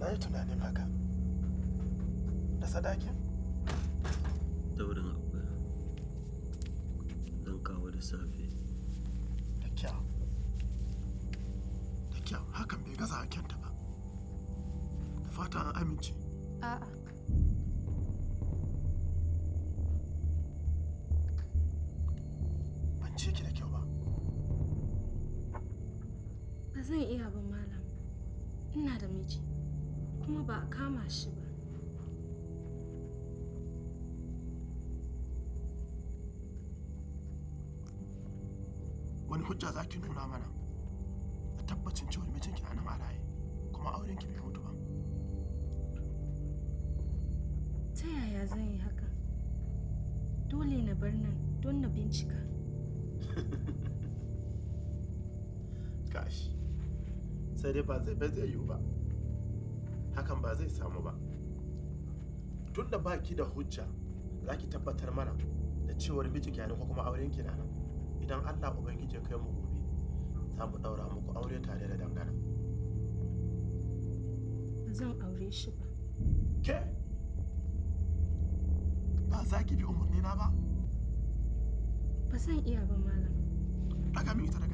na yi tunanin haka da sadakin daurin akwai zan kawo da safe da kyau da kyau hakan bai gaza hakenta ba da fata an amince A'a. ban ce ki da kyau ba Ba zan iya ba malam. Ina da miji. Kuma ba a kama shi ba. wani hujja za ki nuna mana da tabbacin cewar mijinki na nan a raye kuma auren ki bai mutu ba Ta yaya zan yi haka? Dole na bar nan don na bincika. gashi sai dai ba zai ba zai yiwu ba hakan ba zai samu ba tun da baki da hujja za ki tabbatar mana da cewar mijinki na nan ko kuma auren ki na nan idan allah ubangiji ya kai mu gobe za mu daura muku aure tare da dangana Ba zan aure shi ba. ke ba za ki bi umarni na ba Ba zan iya ba malam. daga min ita daga